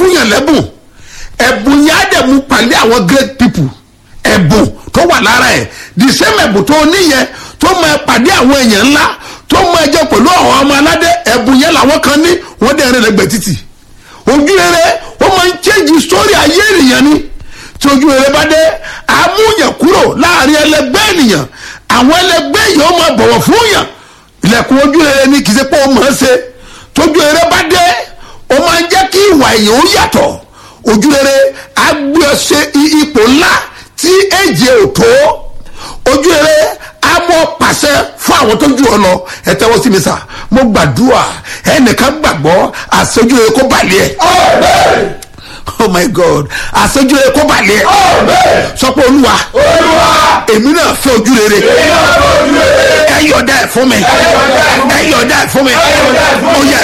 fún yàn lẹ́bùn ẹ̀bùn yẹn á dẹ̀ mú pàdé àwọn great people ẹ̀bùn tó wà lára ẹ̀ the same ẹ̀bùn tó níyẹn tó mọ ẹ pàdé àwọn èèyàn ńlá tó mọ ẹ jẹ pẹ̀lú àwọn ọmọ aládé ẹ̀bùn yẹn làwọn kan ní wọ́n dẹ̀ rìn lẹ́gbẹ̀ẹ́ títì ojú rere ó máa ń change story ayé ènìyàn ni tí ojú rere bá dé àmúyàn kúrò láàrin ẹlẹgbẹ́ ènìyàn àwọn ẹlẹgbẹ́ yìí ó máa bọ̀wọ̀ fún yàn ilẹ̀kùn ojú rere ni kì í ṣe pé ó máa ń ṣe tójú rere bá dé ó máa ń jẹ́ kí ìwà èèyàn ó yàtọ̀ ojú rere á gbé ọ ṣe i- ipò ńlá tí èjì ò tó ojú rere á mọ pàṣẹ fún àwọn tó ju ọ lọ ẹ tẹ́wọ́ sí mi sà mo gbàdúrà ẹnìkan gbàgbọ́ àṣojú rere kó balẹ̀ ẹ̀ oh my god àṣojú rere kó balẹ̀ ẹ̀ sọ pé olúwa èmi náà fẹ́ ojú rere ẹ yọ̀ọ̀dá ẹ̀ fún mi ẹ yọ̀ọ̀dá ẹ̀ fún mi ó yẹ